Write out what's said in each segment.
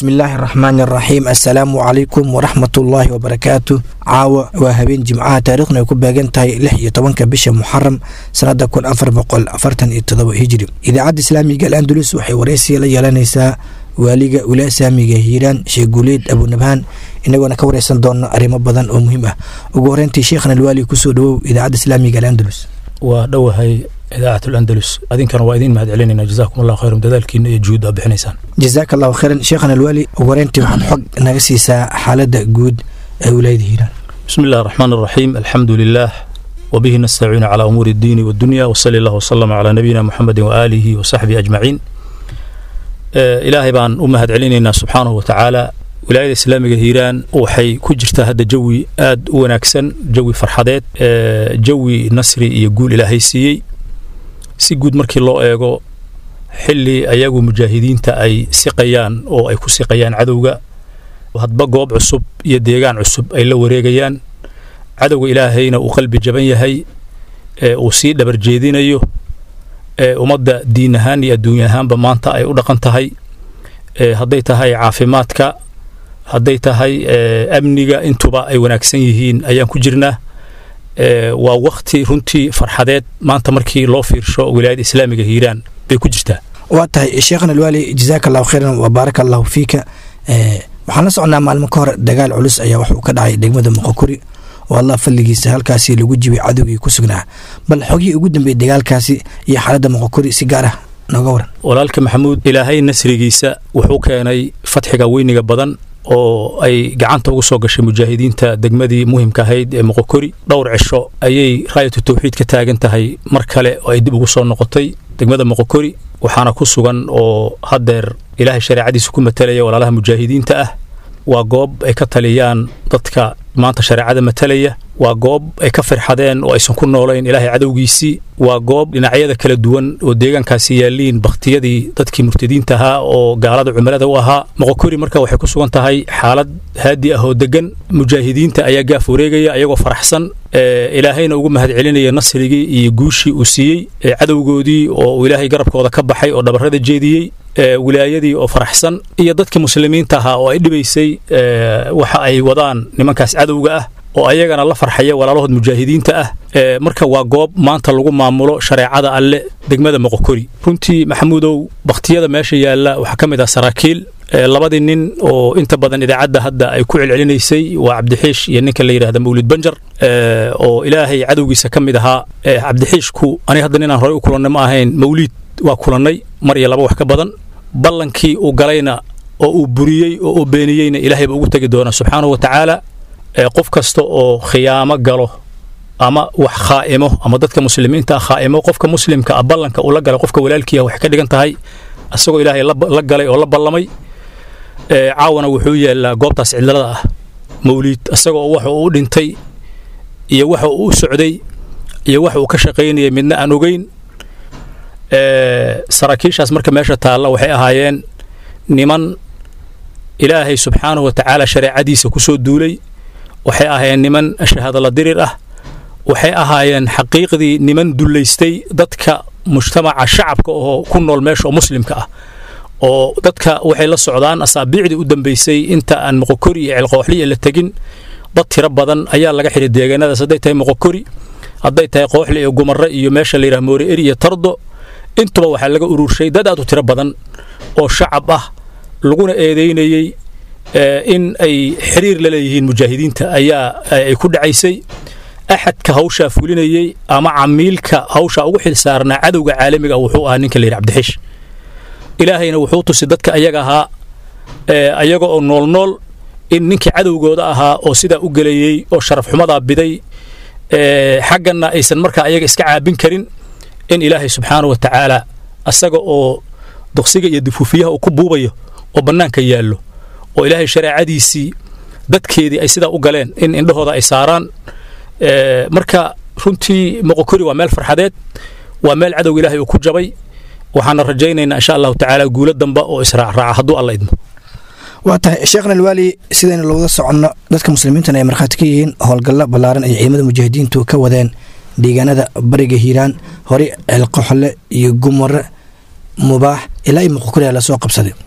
bismillaahi araxmaani araxiim assalaamu calaykum waraxmatullaahi wabarakaatu caawa waa habeen jimcaha taariikhna ay ku beegan tahay lix iyo tobanka bisha muxaram sanada kun afar boqol afartan iyo todoba hijri idaacadda islaamiga al andalus waxay waraysiga la yeelanaysaa waaliga ulaasaamiga hiiraan sheekh guuleed abunabhaan inagoona ka wareysan doono arrimo badan oo muhiim ah ugu horeyntii sheekhan alwaali kusoo dhawow idaacadda islaamiga al andalus waa dhowahay idaacat alandalus adinkana waa idin mahad celinayna jazakum allah khayran dadaalkiina iyo juhud aa bixinaysaan jazaaka allahu khayran sheekhan alwaali ugu horeyntii waxaad xog naga siisaa xaaladda guud ee wilaayada hiiraan bismi illah araxmaan araxiim alxamdu lilah وبه نستعين على أمور الدين والدنيا وصلى الله وسلم على نبينا محمد وآله وصحبه أجمعين ilaahay baan u mahad celinaynaa subxaanahu wa tacaala wilaayada islaamiga hiiraan waxay ku jirtaa hadda jawi aad u wanaagsan jawi farxadeed jawi nasri iyo guul ilaahay siiyey si guud markii loo eego xilli ayagu mujaahidiinta ay siqayaan oo ay ku siqayaan cadowga hadba goob cusub iyo deegaan cusub ay la wareegayaan cadowga ilaahayna uu qalbi jaban yahay uu sii dhabar jeedinayo ummadda diin ahaan iyo adduunya ahaanba maanta ay u dhaqan tahay hadday tahay caafimaadka hadday tahay amniga intuba ay wanaagsan yihiin ayaan ku jirnaa waa wakti runtii farxadeed maanta markii loo fiirsho wilaayada islaamiga hiiraan bay ku jirtaa waa tahay sheekhan alwaali jazaaka allahu khayran wa baaraka allahu fiika waxaan la socnaa maalmo ka hor dagaal culus ayaa wuxuu ka dhacay degmada muqokuri oo allah fadligiisa halkaasi lagu jibay cadowgii ku sugnaa bal xogihii ugu dambeeyey dagaalkaasi iyo xaaladda muqokuri si gaar ah nooga waran walaalka maxamuud ilaahay nasrigiisa wuxuu keenay fatxiga weyniga badan oo ay gacanta ugu soo gashay mujaahidiinta degmadii muhimka ahayd ee muqokori dhowr cisho ayay raayatu tawxiid ka taagan tahay mar kale oo ay dib ugu soo noqotay degmada muqokori waxaana ku sugan oo haddeer ilaahay shareecadiisa ku matalaya walaalaha mujaahidiinta ah waa goob ay ka taliyaan dadka maanta shareecada matalaya waa goob ay ka firxadeen oo aysan ku noolayn ilaahay cadowgiisii waa goob dhinacyada kala duwan oo deegaankaasi yaalliin bakhtiyadii dadkii murtadiinta ahaa oo gaalada cumilada u ahaa moqokori marka waxay ku sugan tahay xaalad haadi ah oo degan mujaahidiinta ayaa gaaf wareegaya ayagoo faraxsan ilaahayna ugu mahad celinaya nasrigii iyo guushii uu siiyey cadowgoodii oo uu ilaahay garabkooda ka baxay oo dhabarrada jeediyey wilaayadii oo faraxsan iyo dadkii muslimiinta ahaa oo ay dhibaysay waxa ay wadaan nimankaas cadowga ah oo ayagana la farxaya walaalahood mujaahidiinta ah marka waa goob maanta lagu maamulo shareecada alle degmada moqokori runtii maxamuudow bakhtiyada meesha yaalla waxaa ka mid ah saraakiil labadii nin oo inta badan idaacadda hadda ay ku celcelinaysay waa cabdixiish iyo ninka la yidhahda mawlid banjar oo ilaahay cadowgiisa ka mid ahaa cabdixiishku aniga hadda ninaan horey u kulannay ma ahayn mawliid waa kulannay mar iyo laba wax ka badan ballankii uu galayna oo uu buriyey oo uu beeniyeyna ilaahay ba ugu tegi doonaa subxaanahu wa tacaala qof kasta oo khiyaamo galo ama wax khaa'imo ama dadka muslimiinta ah khaa'imo qofka muslimka ah ballanka uu la galay qofka walaalkiiah waxay ka dhigan tahay asagoo ilaahay la galay oo la ballamay caawana wuxuu yaallaa goobtaas cidlada ah mawliid asagoo waxa uu u dhintay iyo waxa uu u socday iyo waxa uu ka shaqaynayay midna aan ogeyn saraakiishaas marka meesha taalla waxay ahaayeen niman ilaahay subxaanahu wa tacaala shareecadiisa ku soo duulay waxay ahaayeen niman shahaadala dirir ah waxay ahaayeen xaqiiqdii niman dullaystay dadka mujtamaca shacabka oo ku nool meesha oo muslimka ah oo dadka waxay la socdaan asaabiicdii u dambaysay inta aan moqokori iyo ceelqooxliya la tegin dad tiro badan ayaa laga xidhay deegaanadaas hadday tahay moqokori hadday tahay qooxli iyo gumarre iyo meesha la yidhaha moore eri iyo tardo intuba waxaa laga ururshay dad aad u tiro badan oo shacab ah laguna eedeynayey in ay xiriir la leeyihiin mujaahidiinta ayaa ay ku dhacaysay axadka hawshaa fulinayey ama camiilka hawshaa ugu xil saarnaa cadowga caalamiga wuxuu ahaa ninka la yidhi cabdixish ilaahayna wuxuu tusi dadka ayaga ahaa ayaga oo nool nool in ninkii cadowgooda ahaa oo sidaa u gelayey oo sharaf xumadaa biday xagganna aysan markaa ayaga iska caabin karin in ilaahay subxaana wa tacaala asaga oo duqsiga iyo dufuufiyaha uu ku buubayo oo bannaanka yaallo oo ilaahay shareecadiisii dadkeedii ay sidaa u galeen in indhahooda ay saaraan marka runtii moqokori waa meel farxadeed waa meel cadowga ilaahay uu ku jabay waxaana rajaynaynaa insha allahu tacaala guulo damba oo israacraaca hadduu alla idmo waa tahay sheekhna alwaali sidaynu lowada soconno dadka muslimiintana ay markhaati ka yihiin howlgallo ballaaran ay ciidamada mujaahidiintu ka wadeen deegaanada bariga hiiraan horey ceelqoxle iyo gumare mubaax ilaa i muqokoriya lasoo qabsaday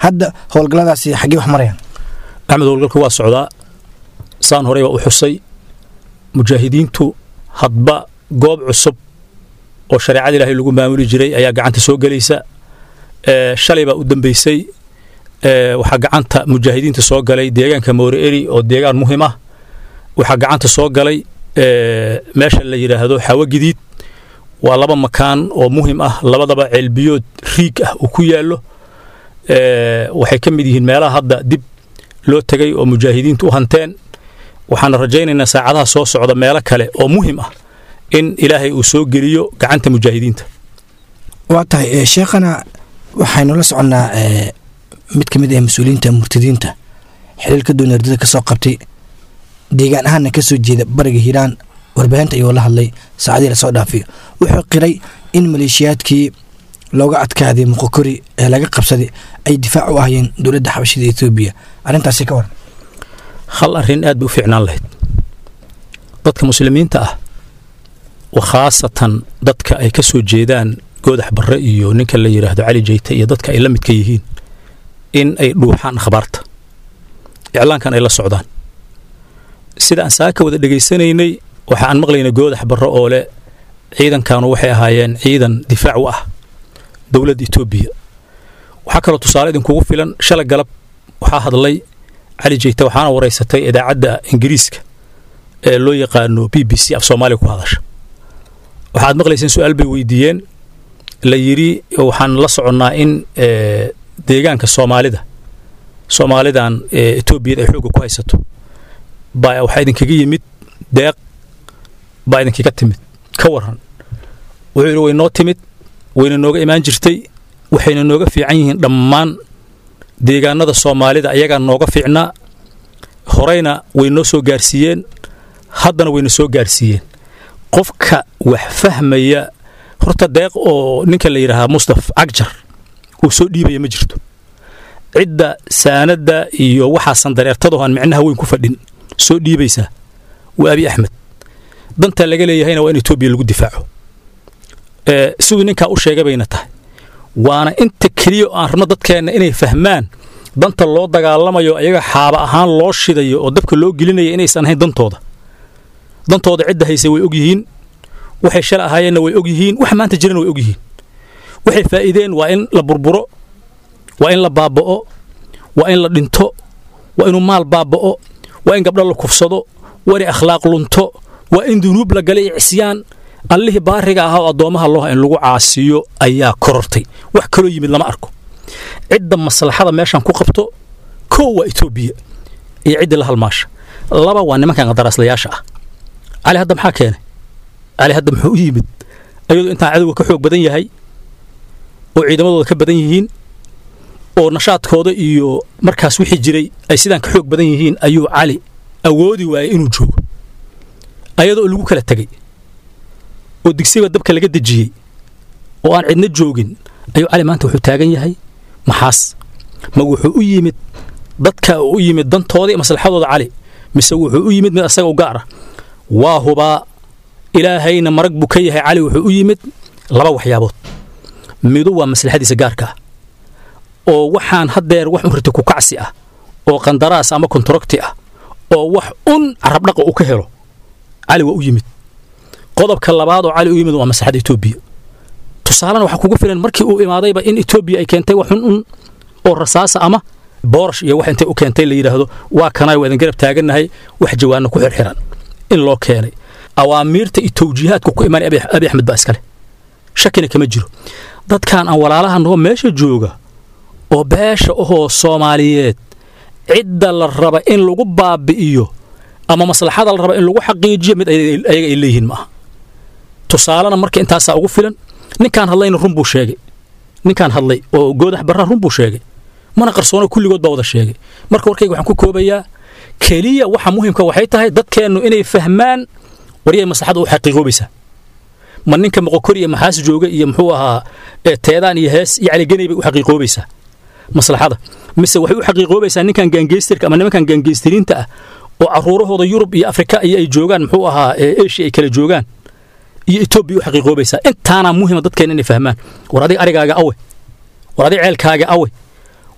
hadda howlgalladaasi xaggee wax marayaan axmed howlgalka waa socdaa saan horey baa u xusay mujaahidiintu hadba goob cusub oo shareecada ilaahay lagu maamuli jiray ayaa gacanta soo gelaysa shalay baa u dambeysay waxaa gacanta mujaahidiinta soo galay deegaanka mooreeri oo deegaan muhim ah waxaa gacanta soo galay meesha la yidhaahdo xawo gidiid waa laba makaan oo muhim ah labadaba ceelbiyood riig ah uu ku yaallo waxay ka mid yihiin meelaha hadda dib loo tegay oo mujaahidiintu u hanteen waxaana rajaynaynaa saacadaha soo socda meelo kale oo muhim ah in ilaahay uu soo geliyo gacanta mujaahidiinta waa tahay sheekhana waxaynu la soconnaa mid ka mid ah mas-uuliyiinta murtadiinta xiliilka doonardada ka soo qabtay deegaan ahaanna ka soo jeeda bariga hiiraan warbaahinta ayuu la hadlay saacadii lasoo dhaafiyo wuxuu qiray in maleeshiyaadkii looga adkaaday muqokori ee laga qabsaday ay difaac u ahayeen dowladda xabashida etoobiya arrintaasi ka waran hal arrin aad bay u fiicnaan lahayd dadka muslimiinta ah khaasatan dadka ay ka soo jeedaan goodax barre iyo ninka la yidhaahdo cali jeyte iyo dadka ay la midka yihiin in ay dhuuxaan akhbaarta iclaankan ay la socdaan sida aan saaka wada dhegaysanaynay waxa aan maqlaynay goodax barre oo leh ciidankanu waxay ahaayeen ciidan difaac u ah dowladda etoobiya waxaa kaloo tusaale idinkugu filan shalay galab waxaa hadlay cali jeyte waxaana waraysatay idaacadda ingiriiska ee loo yaqaano b b c af soomaaliya ku hadasha waxaad maqlayseen su-aal bay weydiiyeen la yidhi waxaan la soconnaa in deegaanka soomaalida soomaalidan etoobiyada ay xoogga ku haysato baa waxaa idinkaga yimid deeq baa idinkaga timid ka waran wuxuu yidhi way noo timid wayna nooga imaan jirtay waxayna nooga fiican yihiin dhammaan deegaanada soomaalida ayagaa nooga fiicnaa horeyna way noo soo gaarsiiyeen haddana wayna soo gaarsiiyeen qofka wax fahmaya horta deeq oo ninka la yidhaahaa mustaf cagjar uu soo dhiibaya ma jirto cidda saanadda iyo waxaasan dareertado aan micnaha weyn ku fadhin soo dhiibaysaa waa abi axmed dantaa laga leeyahayna waa in etoobiya lagu difaaco siduu ninkaa u sheegay bayna tahay waana inta keliya oo aan rabno dadkeenna inay fahmaan danta loo dagaalamayo ayaga xaaba ahaan loo shidayo oo dabka loo gelinaya inaysan ahayn dantooda dantooda cidda hayse way og yihiin waxay shala ahaayeenna way og yihiin wax maanta jirana way og yihiin waxay faa'iideen waa in la burburo waa in la baaba'o waa in la dhinto waa inuu maal baaba'o waa in gabdho la kufsado waa inay akhlaaq lunto waa in dunuub la galay icyaan allihii baariga ahaa oo addoommaha looha in lagu caasiyo ayaa korortay wax kaloo yimid lama arko cidda maslaxada meeshan ku qabto kow waa etoobiya iyo ciddii la halmaasha laba waa nimankan qadaraaslayaasha ah cali hadda maxaa keenay cali hadda muxuu u yimid ayadoo intaan cadowga ka xoog badan yahay oo ciidamadooda ka badan yihiin oo nashaadkooda iyo markaas wixii jiray ay sidaan ka xoog badan yihiin ayuu cali awoodi waayay inuu joogo ayadoo lagu kala tegey oo digsiga dabka laga dejiyey oo aan cidna joogin ayuu cali maanta wuxuu taagan yahay maxaas ma wuxuu u yimid dadka u yimid dantooda iyo maslaxadooda cali mise wuxuu u yimid mid asaga u gaar ah waa hubaa ilaahayna marag buu ka yahay cali wuxuu u yimid laba waxyaabood midu waa maslaxadiisa gaarka ah oo waxaan haddeer wax un riti ku kacsi ah oo qandaraas ama kontarogti ah oo wax un carabdhaqa uu ka helo cali waa u yimid qodobka labaad oo cali u yimid waa maslaxadda etoobiya tusaalena waxaa kugu filan markii uu imaadayba in etoobiya ay keentay wax un un oo rasaasa ama boorash iyo wax intay u keentay la yidhaahdo waa kanay waa idin garab taagannahay wax jawaanna ku xirxiran in loo keenay awaamiirta iyo tawjiihaadku ku imaanay abi axmed baa iskale shakina kama jiro dadkan aan walaalaha noo meesha jooga oo beesha ahoo soomaaliyeed cidda la raba in lagu baabi'iyo ama maslaxada la raba in lagu xaqiijiyo mid ayaga ay leeyihiin maaha tusaalena marka intaasaa ugu filan ninkaan hadlayna run buu sheegay ninkaan hadlay oo goodax barraa run buu sheegay mana qarsoono kulligood baa wada sheegay marka warkayga waxaan ku koobayaa keliya waxa muhimka waxay tahay dadkeennu inay fahmaan waryay maslaxada u xaqiiqoobaysaa ma ninka moqokor iyo maxaas jooga iyo muxuu ahaa teedaan iyo hees iyo caligenay bay u xaqiiqoobaysaa maslaxada mise waxay u xaqiiqoobaysaa ninkan gaangeystirka ama nimankan gaangeystiriinta ah oo caruurahooda yurub iyo afrika iyo ay joogaan muxuu ahaa eshiya ay kala joogaan iyo etoobiya u xaqiiqoobaysaa intaanaa muhima dadkeena inay fahmaan war adiga arigaaga awe war adiga ceelkaaga awe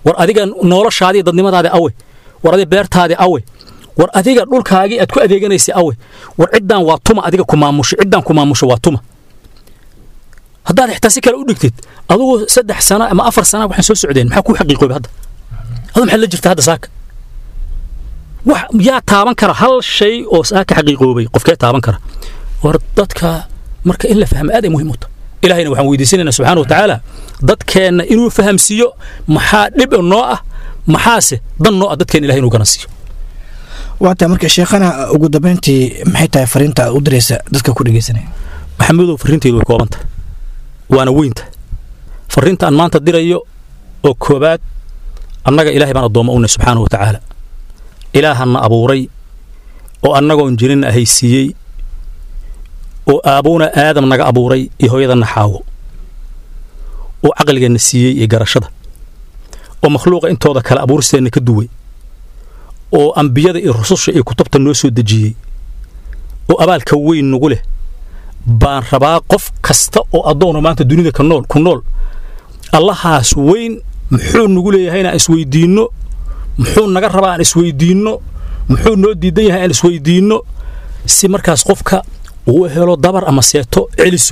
war adiga noloshaadii dadnimadaadii awe war adiga beertaadii awe war adiga dhulkaagii aad ku adeeganaysay awe war ciddaan waa tuma adiga ku maamusho ciddaan ku maamusho waa tuma haddaad xitaa si kale u dhigtid adugu saddex sana ama afar sana waxaan soo socdeen maxaa kuu xaqiiqoobay hadda adu maxaad la jirta hadda saaka wax yaa taaban kara hal shay oo saaka xaqiiqoobay qofkee taaban kara war dadka marka in la fahmo aad ay muhiim u tahay ilahayna waxaan weydiisanaynaa subxaana wa tacaala dadkeenna inuu fahamsiiyo maxaa dhib noo ah maxaase dan noo ah dadkeen ilahay inuu garansiiyo waata marka sheekhana ugu dambeyntii maxay tahay fariinta aad u diraysa dadka ku dhegeysanaya maxamedow farriinteydu way kooban tahay waana weynta farriinta aan maanta dirayo oo koobaad annaga ilahay baan addoommo unay subxaana wa tacaala ilaahanna abuuray oo annagoon jirinna haysiiyey oo aabuuna aadam naga abuuray iyo hooyadanna xaawo oo caqligeenna siiyey iyo garashada oo makhluuqa intooda kale abuuristeenna ka duway oo ambiyada iyo rususha iyo kutubta noo soo dejiyey oo abaalka weyn nagu leh baan rabaa qof kasta oo addoona maanta dunida ka nool ku nool allahaas weyn muxuu nagu leeyahay inaan isweydiinno muxuu naga rabaa aan isweydiinno muxuu noo diidan yahay aan isweydiinno si markaas qofka uu helo dabar ama seeto celiso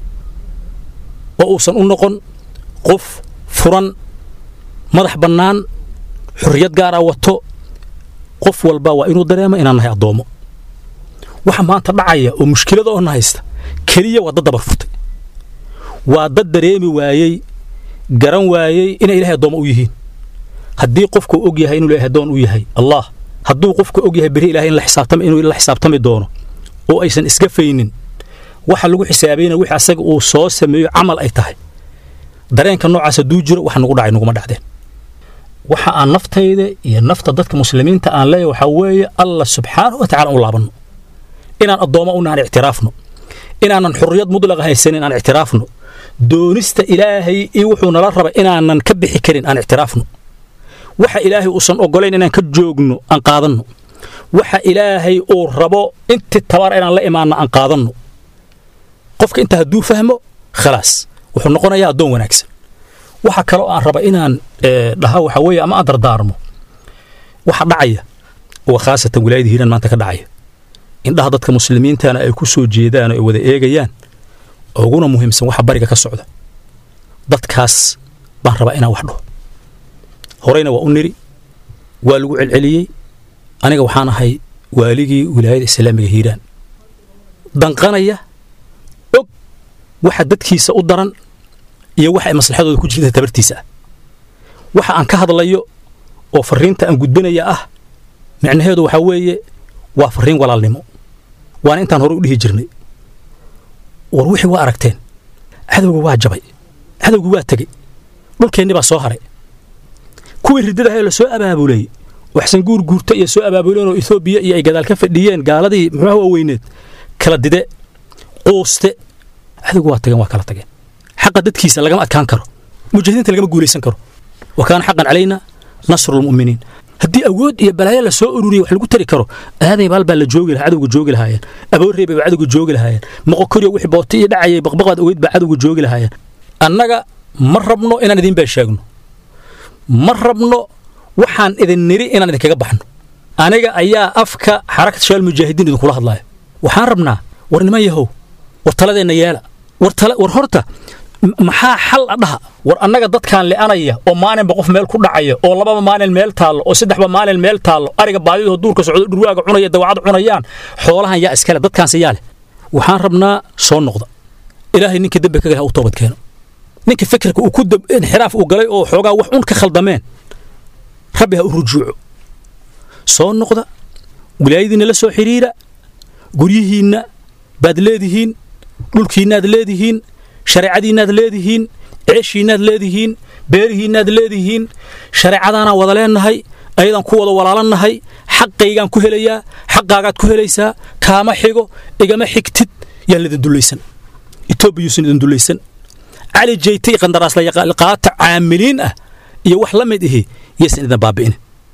oo uusan u noqon qof furan madax bannaan xorriyad gaara wato qof walba waa inuu dareemo inaan nahay addoommo waxa maanta dhacaya oo mushkilada oo na haysta keliya waa dad dabar furtay waa dad dareemi waayey garan waayey inay ilahay addoommo u yihiin haddii qofku og yahay inuu ilahay addoon u yahay allah hadduu qofku og yahay beri ilahay in la xisaabtami inuu la xisaabtami doono oo aysan iska faynin waxa lagu xisaabayna wixii asaga uu soo sameeyo camal ay tahay dareenka noocaas hadduu jiro wax nagu dhacay naguma dhacdeen waxa aan naftayda iyo nafta dadka muslimiinta aan leeyahay waxaa weeye allah subxaanahu wa tacala u laabanno inaan addoommo unaan ictiraafno inaanan xurriyad mudlaqa haysanin aan ictiraafno doonista ilaahay iyo wuxuu nala raba inaanan ka bixi karin aan ictiraafno waxa ilaahay uusan oggolayn inaan ka joogno aan qaadanno waxa ilaahay uu rabo intii tabar inaan la imaanno aan qaadanno qofka intaa hadduu fahmo khalaas wuxuu noqonayaa addoon wanaagsan waxa kaloo aan raba inaan dhaha waxa weeye ama aan dardaarmo waxa dhacaya oo khaasatan wilaayada hiiraan maanta ka dhacaya indhaha dadka muslimiintana ay ku soo jeedaan oo ay wada eegayaan uguna muhiimsan waxa bariga ka socda dadkaas baan rabaa inaan wax dhaho horeyna waa u niri waa lagu celceliyey aniga waxaan ahay waaligii wilaayada islaamiga hiiraan danqanaya og waxa dadkiisa u daran iyo waxa ay maslaxadooda ku jirta tabartiisa ah waxa aan ka hadlayo oo farriinta aan gudbinaya ah micnaheedu waxaa weeye waa farriin walaalnimo waana intaan hore u dhihi jirnay war wixii waa aragteen cadowga waa jabay cadowga waa tegey dhulkeenni baa soo haray kuwii riddadahaee la soo abaabulay waxsan guur guurta iyo soo abaabuleen oo etoobiya iyo ay gadaal ka fadhiyeen gaaladii muxuuha waaweyneed kala dide quuste cadowga waa tageen waa kala tageen xaqa dadkiisa lagama adkaan karo mujaahidiinta lagama guulaysan karo wa kaana xaqan calayna nasrulmu'miniin haddii awood iyo balaayo la soo ururiya wax lagu tari karo aaday baal baa la joogi lahaa cadowga joogi lahaayeen aboorreebay baa cadowga joogi lahaayeen moqokoriyo wixii booti iyo dhacayay baqbaqaad ogeyd baa cadowga joogi lahaayeen annaga ma rabno inaan idin been sheegno ma rabno waxaan idin niri inaan idinkaga baxno aniga ayaa afka xarakat shaal mujaahidiin idinkula hadlaaya waxaan rabnaa war niman yahow war taladeenna yeela war horta maxaa xal a dhaha war annaga dadkaan le'anaya oo maalinba qof meel ku dhacaya oo lababa maalin meel taallo oo saddexba maalin meel taallo ariga baadidoo duurka socdo dhurwaaga cunaya dawacad cunayaan xoolahan yaa iskale dadkaanse yaa leh waxaan rabnaa soo noqda ilaahay ninkii dembi ka galay ha u toobad keeno ninka fikirka uu ku inxiraaf uu galay oo xoogaa wax un ka khaldameen rabbi ha u rujuuco soo noqda wilaayadiinna la soo xidhiira guryihiinna baad leedihiin dhulkiinnaad leedihiin shareecadiinnaad leedihiin ceeshiinnaad leedihiin beerihiinnaad leedihiin shareecadaanaan wada leennahay ayadaan ku wada walaalannahay xaqaygaan ku helayaa xaqaagaad ku helaysaa kaama xigo igama xigtid yaan lidin dullaysan etoobiyuusan idin dullaysan cali jeytay qandaraasliqaata caamiliin ah iyo wax la mid ihi yaysan idin baabi'inin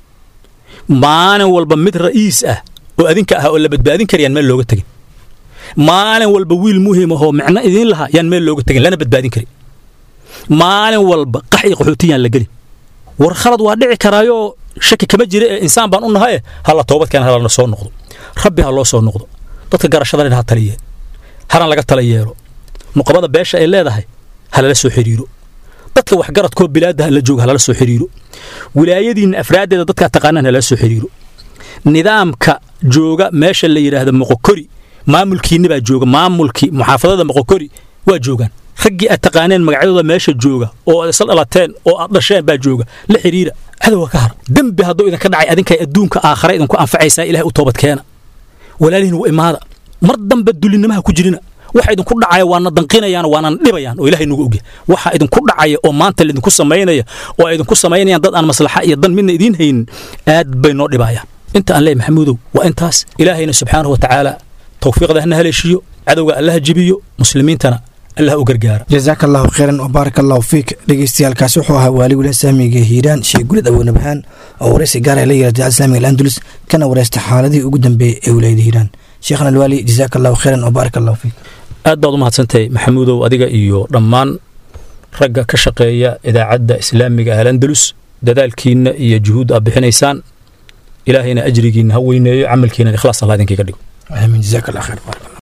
maalin walba mid ra'iis ah oo adinka ah oo la badbaadin karayaan meel looga tegin maalin walba wiil muhiim ahoo micno idiin lahaa yaan meel looga tegin lana badbaadin karin maalin walba qax iyo qaxooti yaan la gelin war khalad waa dhici karaayoo shaki kama jira ee insaan baan u nahaye halla toobad keena halana soo noqdo rabbi ha loo soo noqdo dadka garashadana ha taliye halan laga tala yeelo nuqabada beesha ay leedahay ha lala soo xidhiiro dadka waxgaradkoo bilaadda ha la jooga ha lala soo xidhiiro wilaayadiinna afraaddeeda dadkaa taqaanaan ha lala soo xidhiiro nidaamka jooga meesha la yidhaahdo moqokori maamulkiinni baa jooga maamulkii muxaafadada moqokori waa joogaan raggii aad taqaaneen magacyadooda meesha jooga oo aad isla dhalateen oo aad dhasheen baa jooga la xidhiira cadowga ka har dembi hadduu idinka dhacay adinkay adduunka aakhare idinku anfacaysaa ilahay u toobad keena walaalihiin wa imaada mar dambe dulinnimaha ku jirina waxa idinku dhacaya waana danqinayaan waana dhibayaan oo ilahay nagu ogya waxa idinku dhacaya oo maanta laidinku samaynaya oo ay idinku samaynayaan dad aan maslaxa iyo dan midna idiin haynin aad bay noo dhibayaan inta aan leeyahay maxamuudow waa intaas ilaahayna subxaanahu wa tacaala tawfiiqda hana haleeshiyo cadowga allaha jibiyo muslimiintana allah u gargaara jazaaka allahu khayran wabaarak allahu fiik dhegeystayaalkaasi wuxuu ahaa waali wilaha islaamiga hiiraan sheekh gulid awoonabhaan oo waraysi gaara la yihahda jacad islamiga alandulus kana waraysta xaaladihii ugu dambeeyey ee wilaayada hiiraan sheekhna alwaali jazaaka allahu khayran wabaarak allahu fiik aad baad u mahadsantahay maxamuudow adiga iyo dhammaan ragga ka shaqeeya idaacadda islaamiga alandulus dadaalkiinna iyo juhuud aad bixinaysaan ilaahayna ajrigiinna ha weyneeyo camalkiina ikhlaas allah idinkiga dhigo amiin jazaaka allah khayr baarak